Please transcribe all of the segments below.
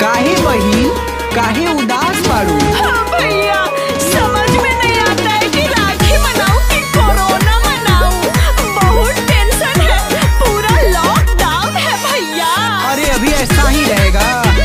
काहे बहिन काहे उदास बाड़ू हाँ भैया समझ में नहीं आता है कि राखी मनाऊं कि कोरोना मनाऊं बहुत टेंशन है पूरा लॉकडाउन है भैया अरे अभी ऐसा ही रहेगा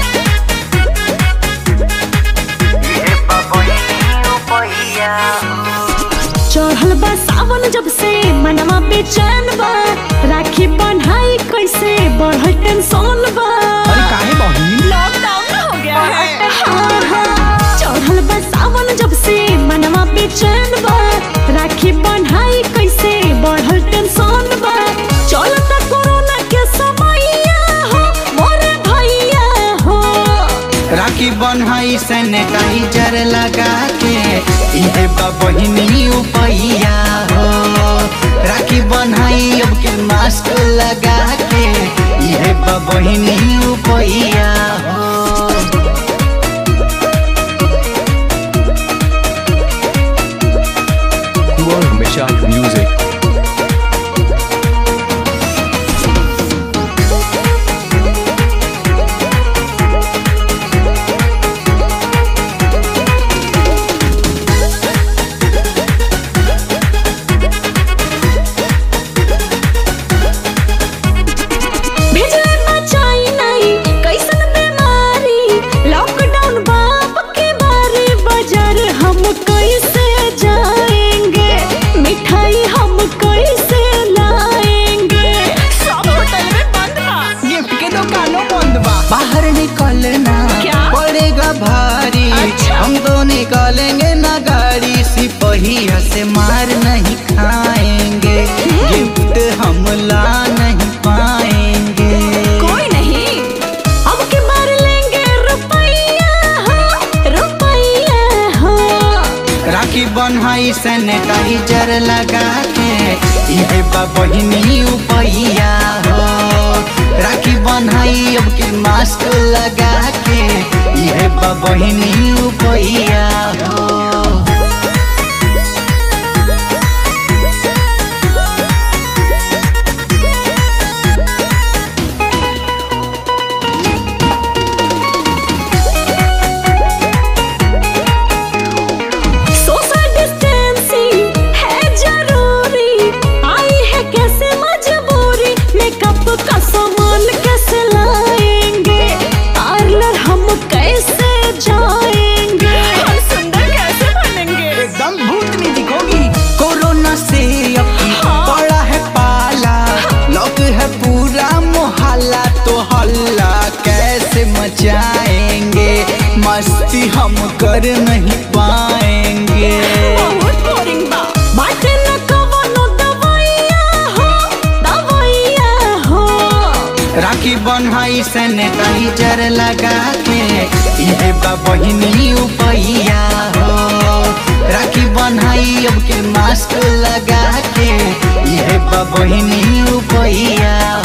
चढ़ल बा सावन जब से मनवा बेचैन बा राखी बन्हाई कैसे बढ़ल टेंशन बा अरे काहे बहिन लॉकडाउन हो गया है हाँ, हाँ। चढ़ल बा सावन जब से मनवा बेचैन बा राखी बन्हाई कैसे बढ़ल टेंशन बा चलता कोरोना के समैया हो मोरे भैया हो राखी बन्हाई सैनिटाइजर लगा के इहे बा बहिनी उपैया हो राखी बन्हाई अब के मास्क लगा के इहे बा बहिनी उपैया हो You are Hamisha Music. भेजले बचाई नहीं कैसन बीमारी लॉकडाउन बाप के बारे बाजार हम कैसे जाएंगे मिठाई हम कैसे लाएंगे सब होटल में बंद बा गिफ्ट के दुकानों बंद बा बाहर निकलना क्या? पड़ेगा भारी अच्छा। हम तो निकालेंगे ना गाड़ी सिपहिया से मार नहीं खाएंगे गिफ्ट हम ला नहीं पाएंगे कोई नहीं अब के बार लेंगे रुपैया हो रुपैया हो राखी बन्हाई सैनिटाइजर लगा के इहे बा बहिनी उपैया हो राखी बन्हाई अब के मास्क लगा के इहे बा बहिनी उपैया हो सोशल डिस्टेंसिंग है जरूरी आई है कैसे मजबूरी मेकअप का सामान कैसे लाएंगे पार्लर हम कैसे जाएंगे हम सुंदर कैसे बनेंगे एकदम भूतनी दिखोगी कोरोना से अब हाँ। बड़ा है पाला लॉक है पूरा मोहल्ला तो हल्ला कैसे मचाएंगे मस्ती हम कर नहीं पाएंगे बहुत बोरिंग बा बाटे न कवनो दवाइया हो दवाइया हो राखी बन्हाई सैनिटाइजर लगा के इहे बा बहिनी उपैया हो राखी बन्हाई अब के मास्क लगा के इहे बा बहिनी उपैया